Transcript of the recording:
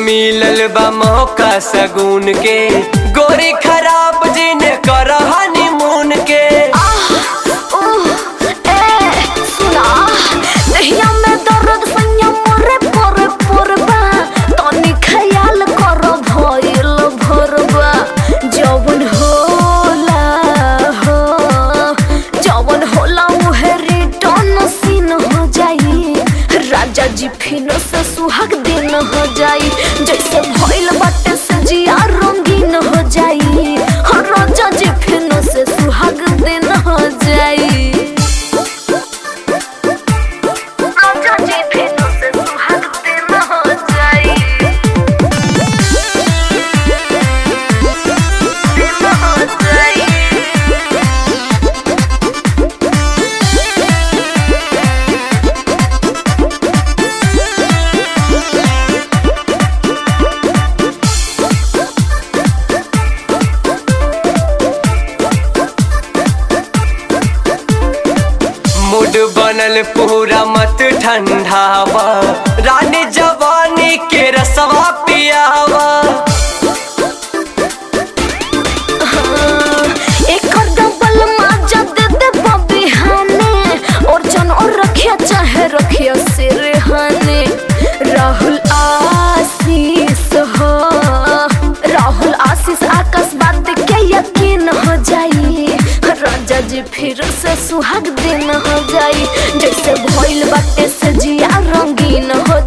मिलल बा मौका सगुन के गोरी खराब जिन कर हनीमून के आह, उह, ए, सुना, देहिया में दर्द सैया मोरे पोरे पोरबा, तनी ख्याल कर भइल भोरबा। जवन होला हो, जवन होला उहे रिटर्न सीन हो जाई राजा जी फिर से सुहाग दिन हो जाई जैसे भइल बाटे से जिया रंगीन हो जाई हाँ, राजा जी फिर से सुहाग दिन हो जाई राजा जी फिर से सुहाग दिन हो जाई दिन हो जाई मूड बनल पूरा मत ठंडावा रानी जवानी के रसवा पियावा एकर डबल माजा दे दे बबी हाने और जन और रखिया चाहे रखिया सिरहाने राहुल आशीष हो राहुल आशीष आकाश बात के यकीन हो जाई राजा जी फिर से सुहाग दिन हो जाई जैसे भइल बाटे से जिया रंगीन हो